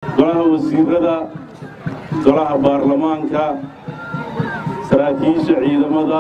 golaha wasiirada golaha baarlamaanka saraakiisha ciidamada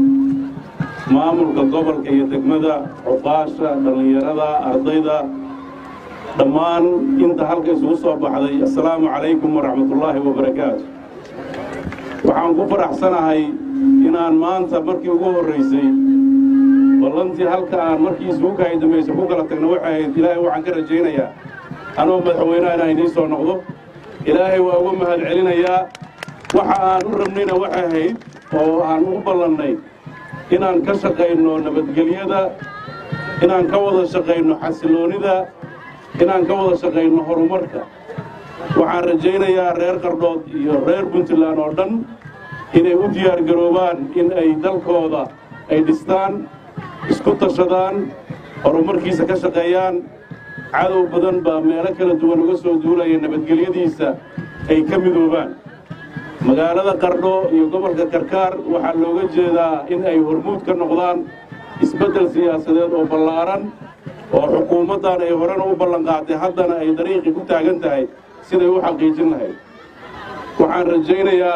maamulka gobolka iyo degmada cuqaasha dhallinyarada ardayda dhammaan inta halka isugu soo baxday assalaamu calaykum waraxmatullaahi wabarakaatu waxaan ku faraxsanahay inaan maanta markii ugu horraysay ballantii halka aan markii isugu kahay dambaysa ku kala tagna waxay ahayd ilaahay waxaan ka rajaynayaa anoo madaxweynaha inaan idiin soo noqdo ilaahay waa uga mahad celinayaa waxa aan u rabnayna waxay ahayd oo aan ugu ballannay inaan ka shaqayno nabadgelyada inaan ka wada shaqayno xasiloonnida inaan ka wada shaqayno horumarka waxaan rajaynayaa reer qardhood iyo reer puntland oo dhan inay u diyaargaroobaan in ay dalkooda ay dhistaan isku tashadaan horumarkiisa ka shaqeeyaan cadow badan baa meelo kala duwan uga soo duulaya nabadgelyadiisa ay ka midoobaan magaalada qardho iyo gobolka karkaar waxaa looga jeedaa in ay hormuud ka noqdaan isbeddel siyaasadeed oo ballaaran oo xukuumaddan ay horena u ballanqaatay haddana ay dariiqii ku taagan tahay siday u xaqiijin lahayd waxaan rajaynayaa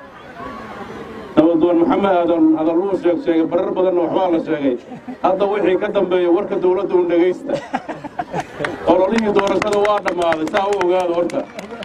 nabadoon maxamed aadan hadalluu sheeg sheegay barar badanna waxbaa la sheegay hadda wixii ka dambeeya warka dawladda un dhegaysta ololihii doorashada waa dhammaaday saa u ogaada horta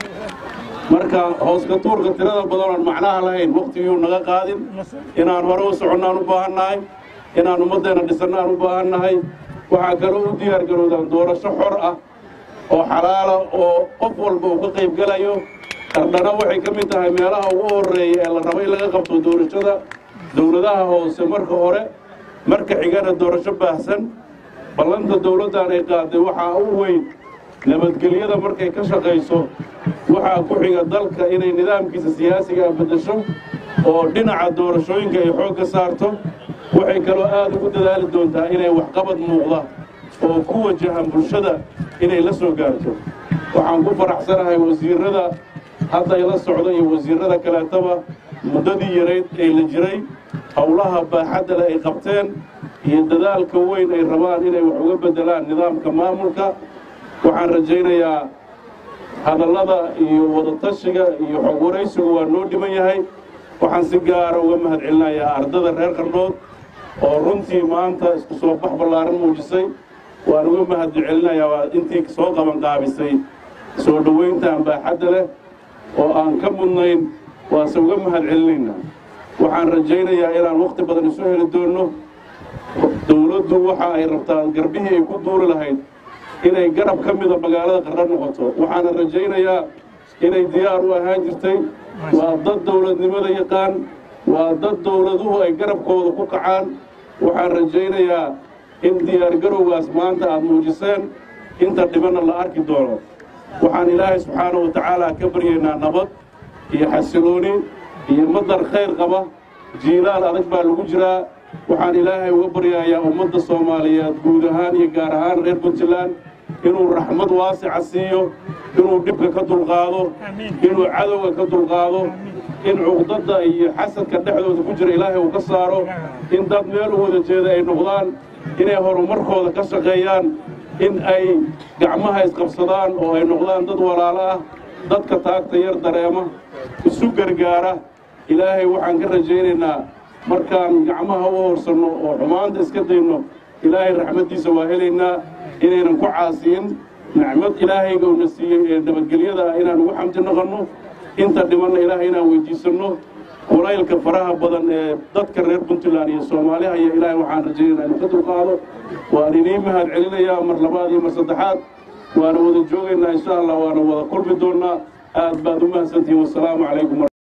marka hooska tuurka tirada badan oon macnaha lahayn wakhtigiyuu naga qaadin inaan hore u soconnaan u baahannahay inaan ummaddeenna dhisannaan u baahannahay waxaa kaloo u diyaar garowdaan doorasho xor ah oo xalaala oo qof walba uu ka qayb gelayo qardhana waxay ka mid tahay meelaha ugu horreeya ee la rabo in laga qabto doorashada dowladaha hoose marka hore marka xigana doorasho baahsan ballanta dowladdan ay qaaday waxaa u weyn nabadgelyada markay ka shaqayso waxaa ku xiga dalka inay nidaamkiisa siyaasiga beddesho oo dhinaca doorashooyinka ay xoog ka saarto waxay kaloo aad ugu dadaali doontaa inay waxqabad muuqda oo ku wajahan bulshada inay la soo gaarto waxaan ku faraxsanahay wasiirrada hadda ila socda iyo wasiirrada kaleetaba muddadii yarayd ee la jiray howlaha baaxadda leh ay qabteen iyo dadaalka weyn ay rabaan inay wax uga beddelaan nidaamka maamulka waxaan rajaynayaa hadallada iyo wadatashiga iyo xog waraysigu waa noo dhiman yahay waxaan si gaara uga mahad celinayaa ardada reer qardhood oo runtii maanta isku soo bax ballaaran muujisay waan uga mahad celinayaa waa intii soo qabanqaabisay soo dhowayntan baaxadda leh oo aan ka mudnayn waase uga mahad celinaynaa waxaan rajaynayaa inaan wakhti badan isu heli doonno dowladdu waxa ay rabtaa garbihii ay ku duuli lahayd inay garab ka mida magaalada qardho noqoto waxaana rajaynayaa inay diyaar u ahaan jirtay waa dad dowladnimada yaqaan waa dad dowladuhu ay garabkooda ku kacaan waxaan rajaynayaa in diyaargarowgaas maanta aad muujiseen inta dhibanna la arki doono waxaan ilaahay subxaanahu wa tacaala ka baryaynaa nabad iyo xasilooni iyo madar khayr qaba jiilaal adag baa lagu jiraa waxaan ilaahay uga baryayaa ummadda soomaaliyeed guud ahaan iyo gaar ahaan reer puntland inuu raxmad waasica siiyo inuu dhibka ka dulqaado inuu cadowga ka dulqaado in cuqdadda iyo xasadka dhexdooda ku jira ilaahay uu ka saaro in dad meel u wada jeeda ay noqdaan inay horumarkooda ka shaqeeyaan in ay gacmaha isqabsadaan oo ay noqdaan dad walaalo ah dadka taagta yar dareema isu gargaara ilaahay waxaan ka rajaynaynaa markaan gacmaha u horsanno oo xumaanta iska dayno ilaahay raxmaddiisa waa helaynaa inaynan ku caasiyin nicmad ilaahayga uuna siiyey ee nabadgelyada ah inaan ugu xamti noqonno inta dhimanna ilaahay inaan weydiisanno kulaylka faraha badan ee dadka reer puntland iyo soomaaliha iyo ilaahay waxaan rajaynaynaa inuu ka dulqaado waan idiin mahad celinayaa mar labaad iyo mar saddexaad waana wada joogaynaa insha allah waana wada kulmi doonnaa aad baad u mahadsantihiin wasalaamu calaykum